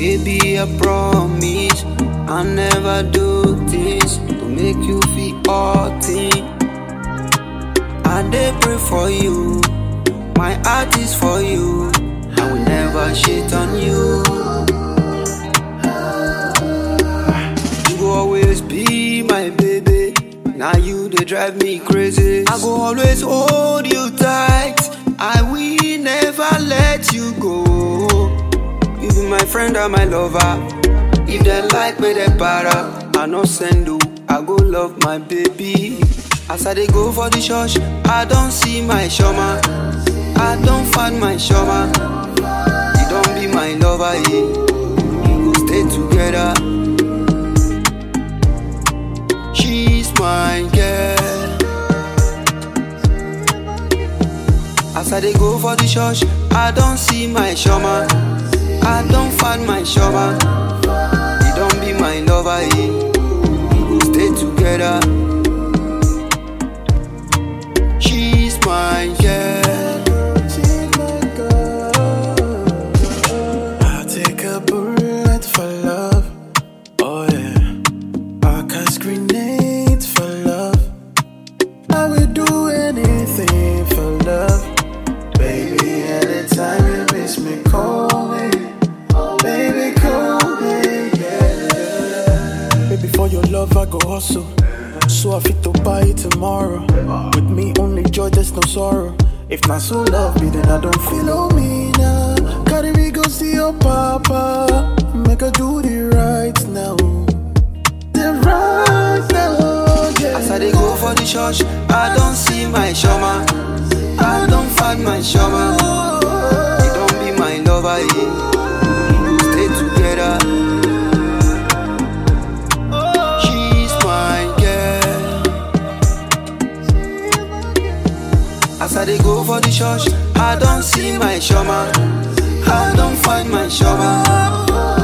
Baby, I promise I never do this to make you feel hurting. I dey pray for you, my heart is for you. I will never shit on you. You go always be my baby. Now you they drive me crazy. I go always hold you tight. I will never let you go. You be my friend and my lover. If they like me, they para. I no send you. I go love my baby. As I dey go for the church, I don't see my shoma. I don't find my shoma. You don't be my lover, yeah. We go stay together. She's my girl. As I dey go for the church, I don't see my shoma. I don't find my shoma. You don't be my lover, yeah. We go stay together. She's my girl. I'll take a bullet for love. Oh yeah. I cast grenades for love. I will do anything for love. Baby, anytime you miss me, call me. Baby, call me. Yeah. Baby, for your love, I go hustle. So I fit to buy it tomorrow. With me, only joy, there's no sorrow. If not so love me, then I don't feel me now. Carry me go see your papa. Make her do the right now. The right now, yeah. As I dey go for the church, I don't see my shoma. I don't find my shoma. You don't be my lover, yeah. We go stay together. She's my girl. As I dey go for the church, I don't see my shoma. I don't find my shoma.